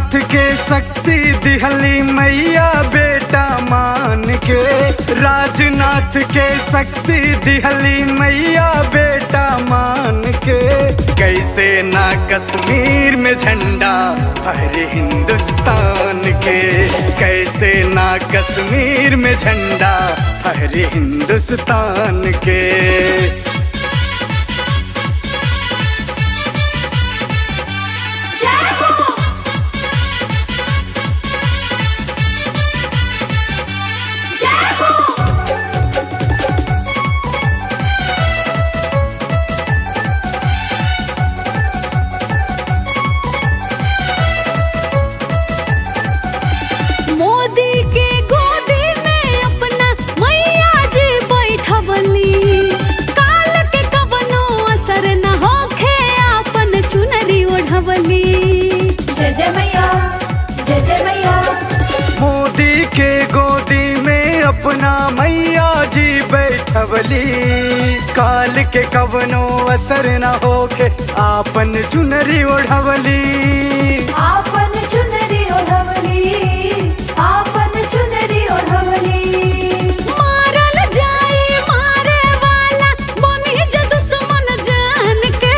नाथ के शक्ति दिहली मैया बेटा मान के राजनाथ के शक्ति दिहली मैया बेटा मान के कैसे ना कश्मीर में झंडा हरे हिंदुस्तान के कैसे ना कश्मीर में झंडा हरे हिंदुस्तान के जय हो जय हो मोदी के गोदी में अपना मैया जी बैठवली काल के कवनो असर न होखे आपन चुनरी ओढ़वली जय जय मैया जय जय मैया मोदी के गोदी में अपना मैया जी बैठवली काल के कवनो असर न होके आपन चुनरी ओढ़वली आपन चुनरी ओढ़वली आपन चुनरी ओढ़वली मारल जाई मारे वाला बनी जे दुश्मन जान के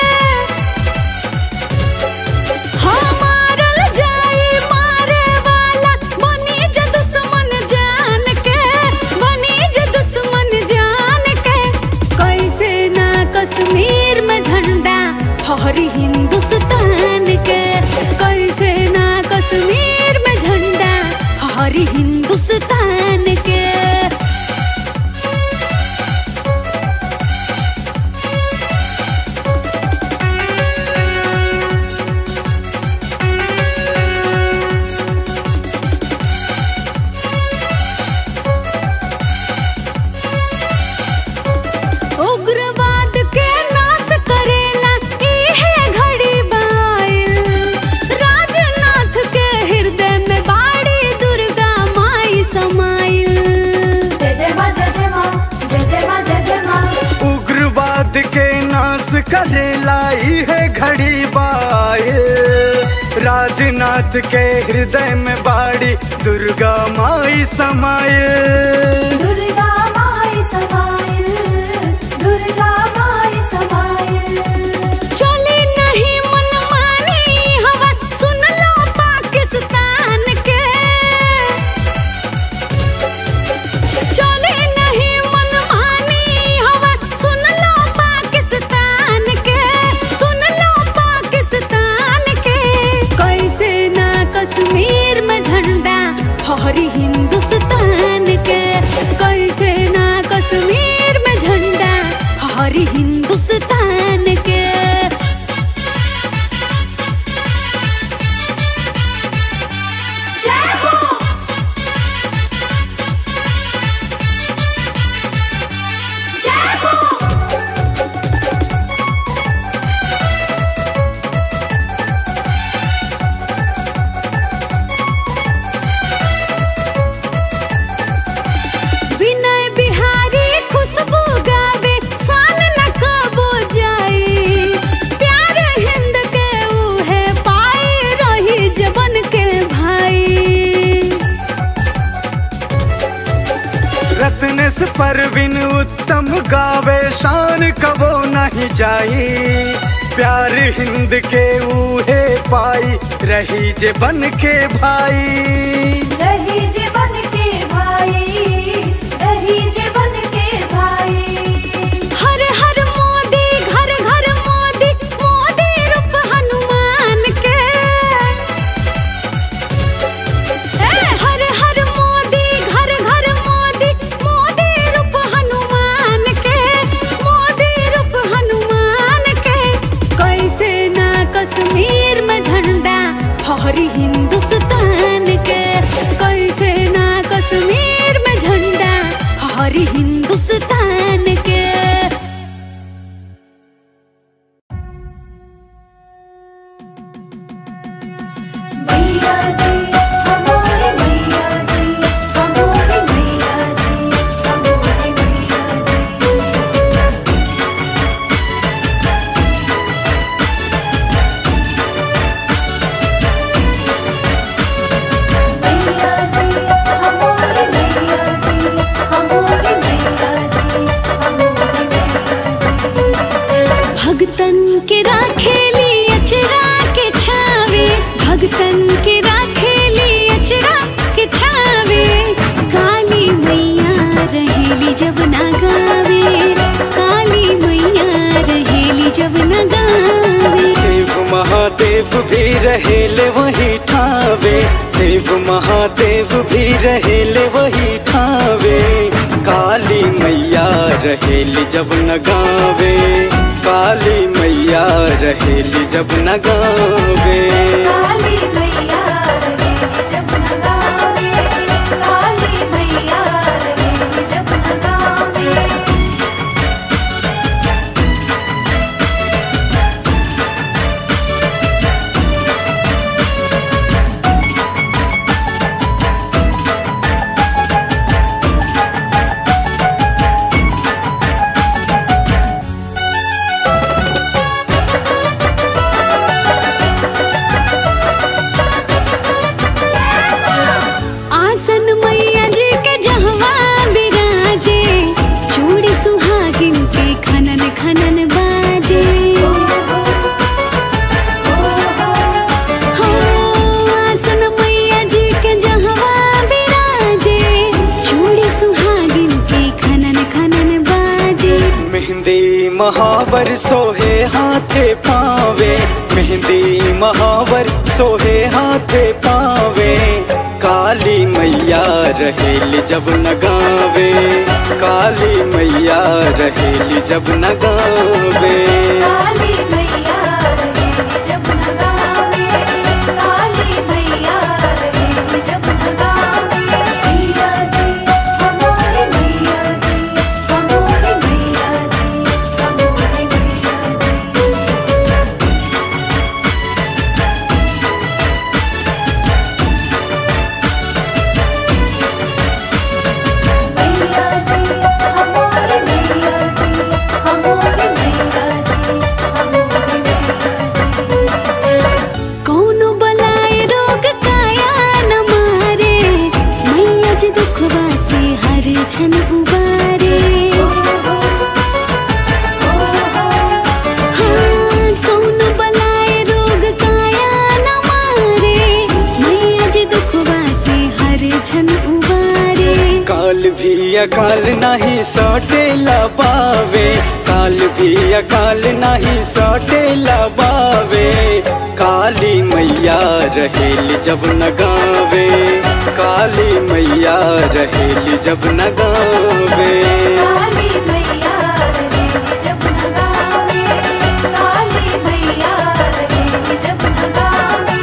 हाँ मारल जाई मारे वाला बनी जे दुश्मन जान के बनी जे दुश्मन जान के कैसे ना कश्मीर में झंडा फहरी हिंदुस्तान के कैसे ना कश्मीर में झंडा फहरी हिंदुस्तान के उग्रवाद के नाश करेला इहे घड़ी बाइल राजनाथ के हृदय में बाड़ी दुर्गा माई समाइल जय जय माँ जय जय माँ जय जय माँ जय जय माँ उग्रवाद के नाश करेला है घड़ी बाए राजनाथ के हृदय में बाड़ी दुर्गा माई समाये दुर्गा माई समाइल दुर्गा माई समाइल चले नहीं मन मानी हवा सुन लो पाकिस्तान के चले नहीं मन मानी हवा सुन लो पाकिस्तान के सुन लो पाकिस्तान के कैसे ना कश्मीर में झंडा फहरी हिंदुस्तान के कैसे ना कश्मीर में झंडा फहरी हिंदुस्तान के जय हो जय हो विनय बिहारी खुशबू गावे शान न कबो जाई प्यार हिंद के उहे पाई रही जबन के भाई रत्नेश परवीन उत्तम गावे शान कबो नहीं जाई प्यार हिंद के ऊहे पाई रही जे बन के भाई रही जे बन के भाई रही जे बन के भाई हर हर मोदी घर घर मोदी मोदी रूप हनुमान के ए, हर हर मोदी घर घर मोदी मोदी रूप हनुमान के मोदी रूप हनुमान के कैसे ना कश्मीर में झंडा फहरी हिंदुस्तान के कैसे ना कश्मीर में झंडा फहरी हिंदुस्तान के मैया जी हमारे मैया जी हमारे मैया जी हमारे मैया जी महादेव भी रहेले वही ठावे देव महादेव भी रहेले वही ठावे काली मैया रहेली जब न गावे काली मैया रहेली जब न गावे काली मैया रहेली जब न गावे काली मैया रहेली जब न गावे आसन मैया जी के जहवा बिराजे चूड़ी सुहागिन के खनन खनन बाजे हो, आसन मैया जी के जहवा बिराजे चूड़ी सुहागिन के खनन खनन बाजे मेहंदी महावर सोहे हाथे पावे मेहंदी महावर सोहे हाथे पावे काली मैया रहेली जब न गावे काली मैया रहेली जब न गावे काली मैया रहेली जब न गावे काली मैया रहेली जब न गावे मैया जी हमारे मैया जी हमारे मैया जी हमारे मैया जी मैया जी हमारे मैया जी हमारे मैया जी हमारे मैया जी कौनो बलाए रोग काया न मारे मैया जी दुखवा से हर छन उबारे हाँ, कौनो बलाए रोग काया न मारे मैया जी दुखवा से हर छन उबारे काल भी अकाल नहीं सौटे लबावे काल भी अकाल नहीं सौटे लबावे काली मैया रहेली जब न गावे काली मैया रहेली जब न गावे काली मैया रहेली जब न गावे काली मैया रहेली जब न गावे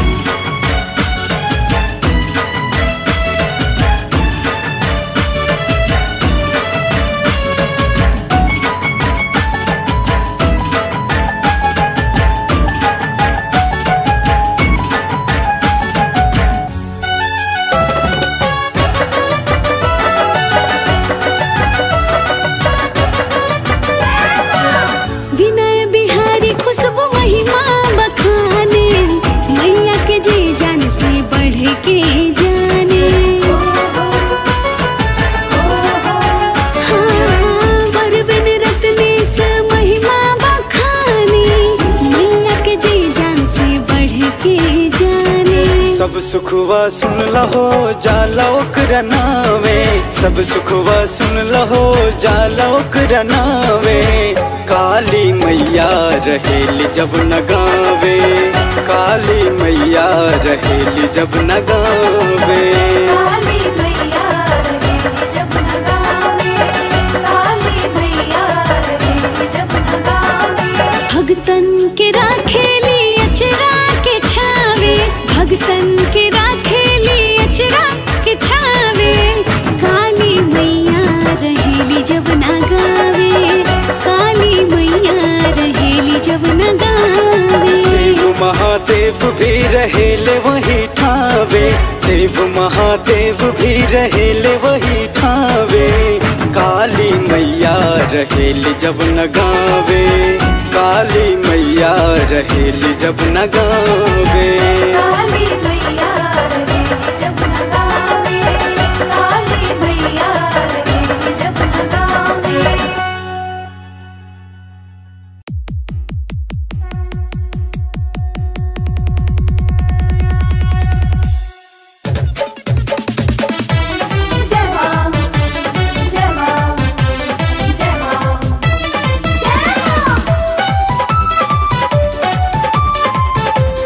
विनय बिहारी खुशबू महिमा बखाने मैया के जी जान से बढ़ के जाने हाँ, बरबन रत्नेश महिमा बखाने मैया के जी जान से बढ़ के जाने सब सुखवा सुन लहो जाला ओकरा नावे सब सुखवा सुन लहो जाला ओकरा नावे काली मैया रहेली जब न गावे काली मैया रहेली जब न गावे काली मैया रहेली जब न गावे काली मैया रहेली जब न गावे भगतन के राखेली अचरा के छावे भगतन के राखेली अचरा के छावे काली मैया रहेली जब न गावे काली मैया रहेली जब न गावे देव महादेव भी रहेले वही ठावे देव महादेव भी रहेले वही ठावे काली मैया रहेली जब न गावे काली मैया रहेली जब न गावे काली मैया रहेली जब न गावे काली मैया रहेली जब न गावे जय मां जय मां जय मां जय मां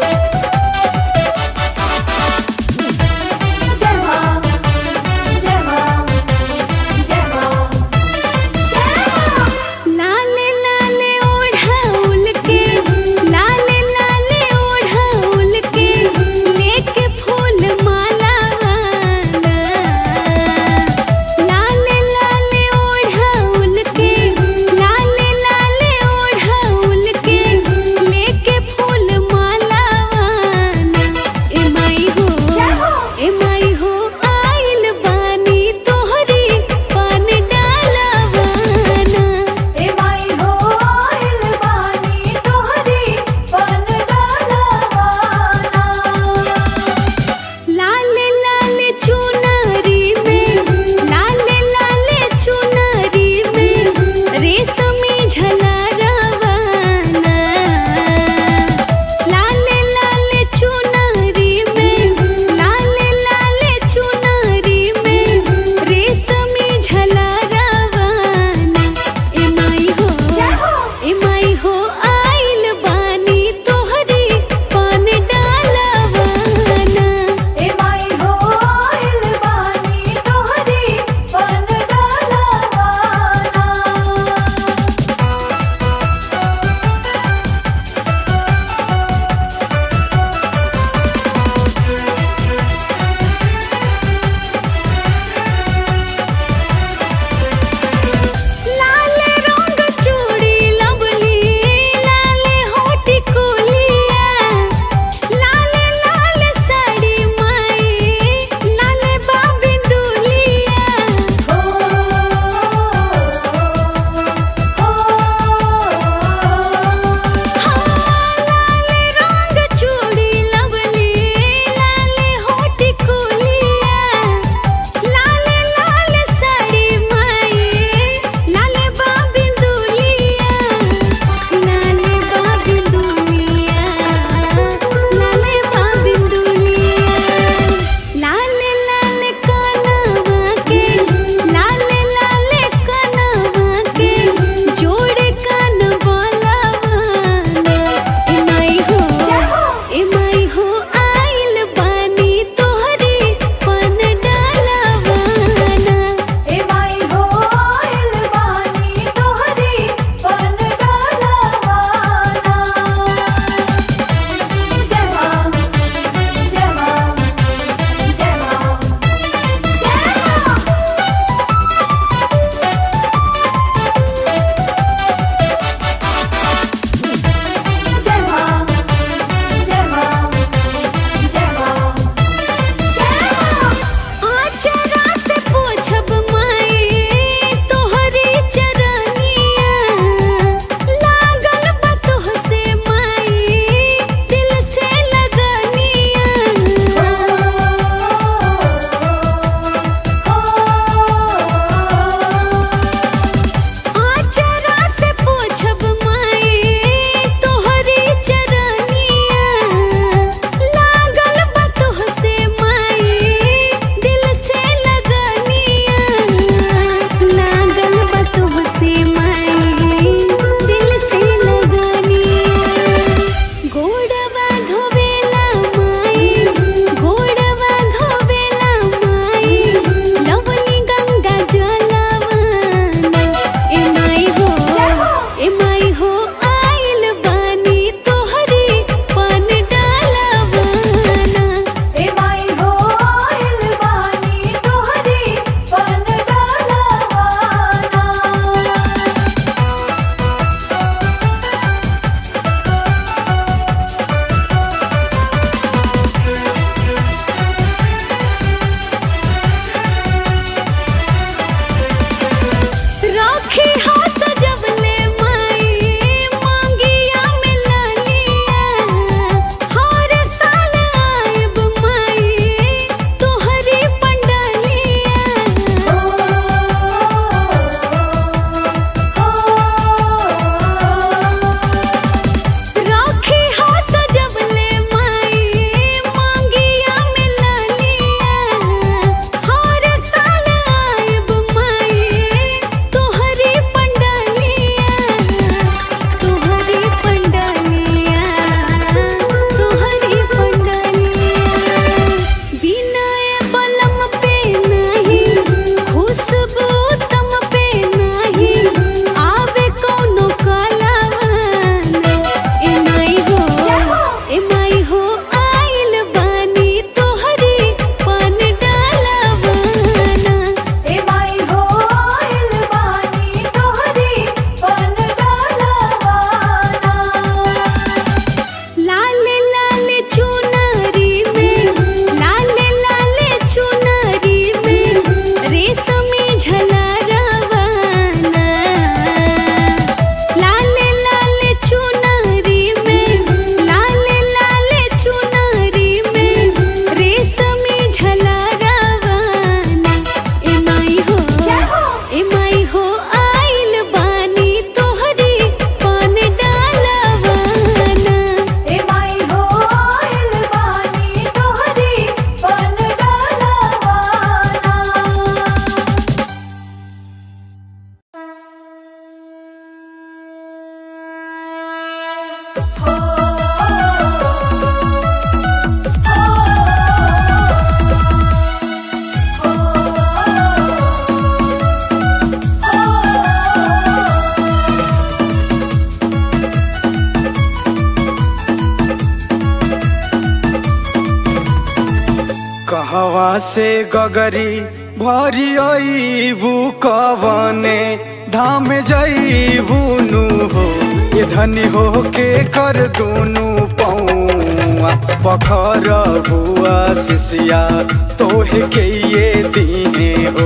कहवा से गगरी भरी अईबू कवने धाम जईबू नु हो ये धनी हो के कर दूनु पौआ पखर बुआ सिसिया तोहे के ये दीने हो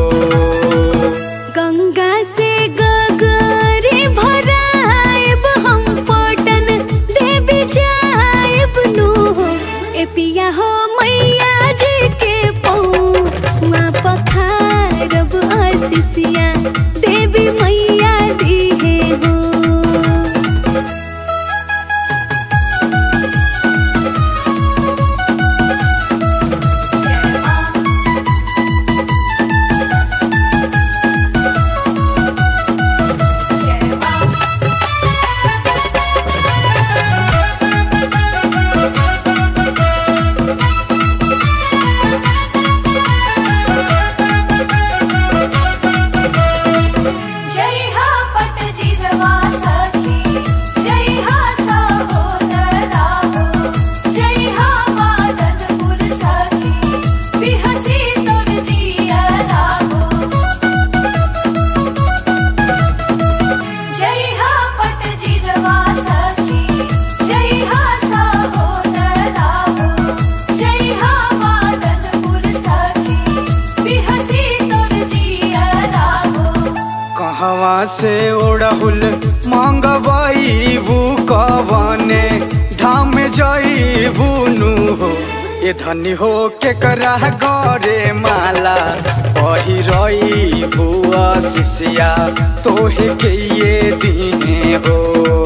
गंगा से गगरी भराएब हम पटन देवी जाएब नु हो ए पिया हो मैया जी के पौआ पखारब आशीषिया देवी मैया दिहे हो जय हा पट जिरवा सखी जय हा सहोदरा हो जय हा मादनपुर सखी बिहसी तोर जियरा हो जय हा पट जिरवा सखी जय हा सहोदरा हो जय हा मादनपुर सखी बिहसी तोर जियरा हो कहवा से ओढ़हुल मांगबाईबू कवने धाम जईबू नु हो ये धनी हो के करा गरे माला पहिरई बुआ शिष्या तोहे के ये दीने हो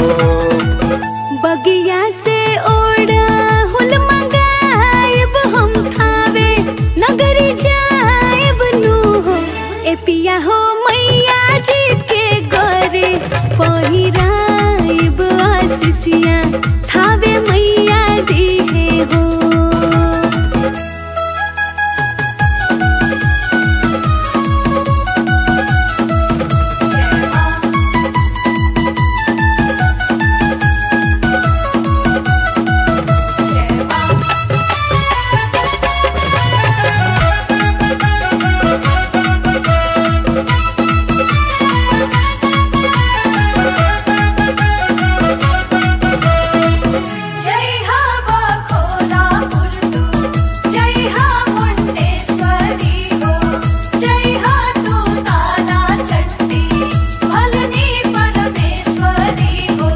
बगिया से ओढ़ा हुल मंगाएब हम थावे नगरी जाएब नु हो ए पिया हो मैया जी के गरे पहिराएब आशीषिया थावे मैया दिहे हो जय हा बखोरा पुरतू जय हा मुंडेश्वरी हो जय हा तू तारा चट्टी भलनी परमेश्वरी हो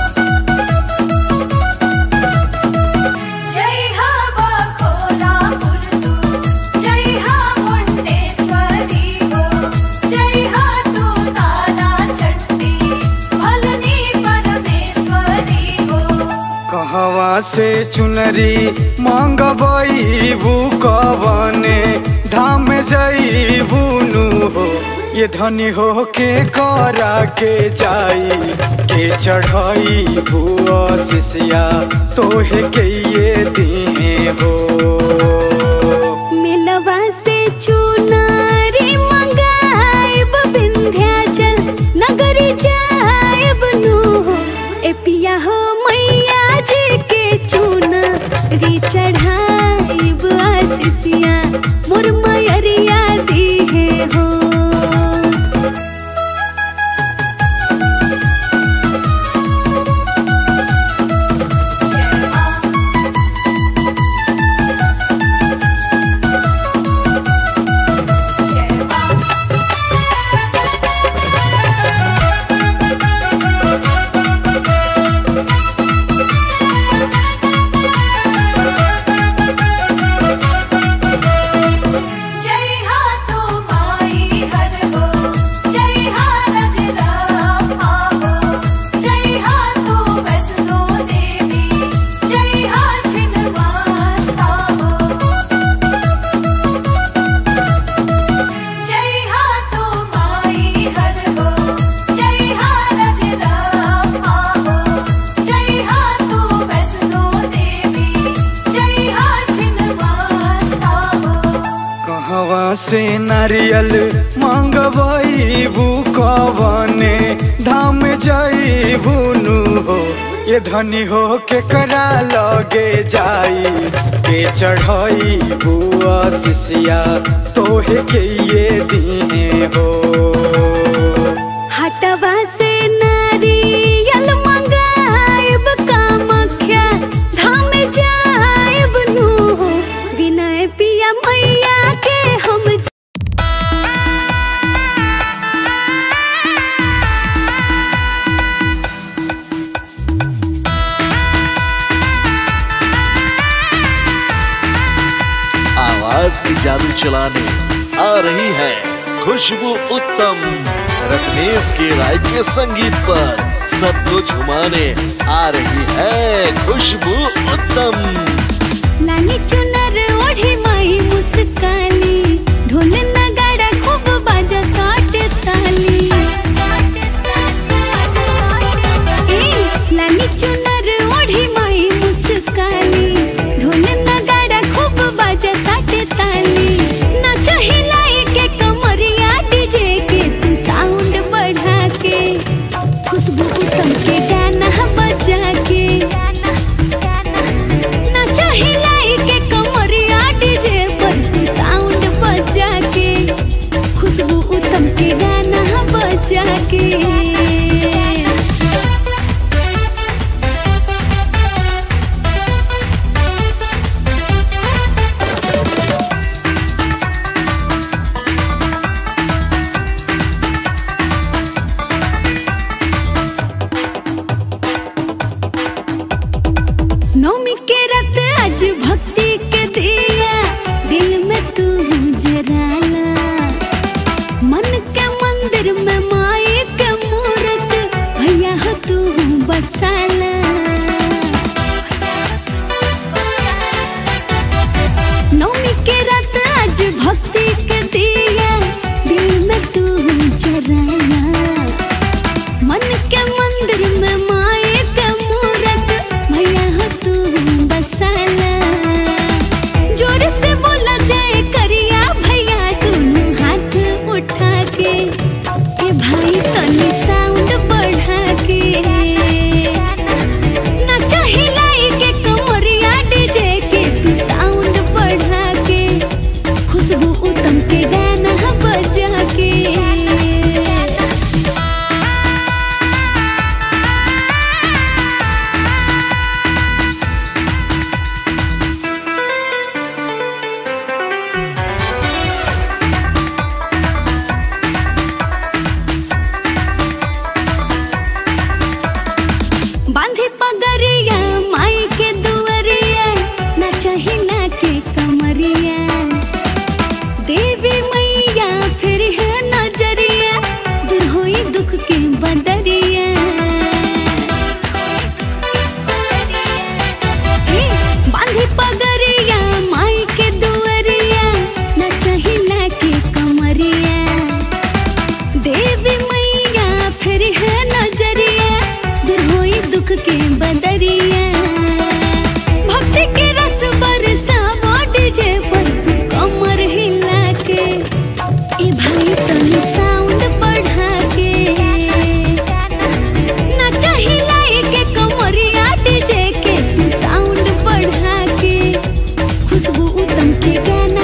जय हा बखोरा पुरतू जय हा मुंडेश्वरी हो जय हा तू तारा चट्टी भलनी परमेश्वरी हो कहवा से चुनरी मांगबाईबू कवने धाम जईबू नु हो ये धनी हो के करा के जाई के चढ़ाई बुआ शिष्या तोहे के ये दीने हो मिलवा से चुनारी मंगाएब विंध्याचल नगरी जाएब नु हो ए पिया हो मैया जी के चुनारी चढ़ाएब आशीषिया मोर मयरिया दिहे हो जय हा तू माई हर हो जय हा रजरा हो जय हा तू वैष्णो देवी जय हा छिन्नवास्ता हो जय हा तू माई हर हो जय हा रजरा हो जय हा तू वैष्णो देवी जय हा छिन्नवास्ता हो कहवा से नारियल मांगबाईबू कवने धाम जईबू नु हो ये धनी हो के करा लगे जाई के चढ़ाई बुआ सिसिया तोहे के ये दीने हो हटवा से नारियल मंगाइब कामख्या धाम जाइब नु विनय पिया मैया के हम आवाज की जादू चलाने आ रही है खुशबू उत्तम रत्नेश के राय के संगीत पर सबको झुमाने आ रही है खुशबू उत्तम लानी चुनर ओढ़ी माई मुस्काली ढोल नगाड़ा खूब बाजा काटे ताली ए, लानी चुनर ओढ़ी माई मुस्काली ढोल नगाड़ा खूब बाजा काटे ताली नाच हिलाई के कमरिया डीजे के तू साउंड बढ़ा के खुशबू उत्तम के गाना बजा के नाच हिलाई के कमरिया डीजे पर तू साउंड बजा के खुशबू उत्तम के गाना बजा के नौमी के रत आज भक्ति के दिया दिल में तू जराला मन के मंदिर में माई के मूरत भैया हो तू बसाला नौमी के रत आज भक्ति के दिया दिल में तू जराला मन के मंदिर में माए के मूरत भैया हो तू बसाला जोर से बोला जाए करिया भैया दोनों हाथ उठा के ए भाई तनी साउंड बढ़ा के नाचा हिलाई के कमरिया डीजे के तू साउंड बढ़ा के खुशबू उत्तम के गाना बजा के बांधे पगरिया माई के दुअरिया नाचा हिला के कमरिया देवी मैया फिर है नजरिया दूर होई दुख के बदरिया हे, बांधे पगरिया माई के दुअरिया नाचा हिला के कमरिया देवी मैया फिर है नजरिया दूर होई दुख के बदरिया भक्ति के रस बरसा डीजे पर तू कमर हिला के ए भाई तनी साउंड बढ़ा के नाचा हिलाई के कमरिया डीजे के तू साउंड बढ़ा के खुशबू उत्तम के गाना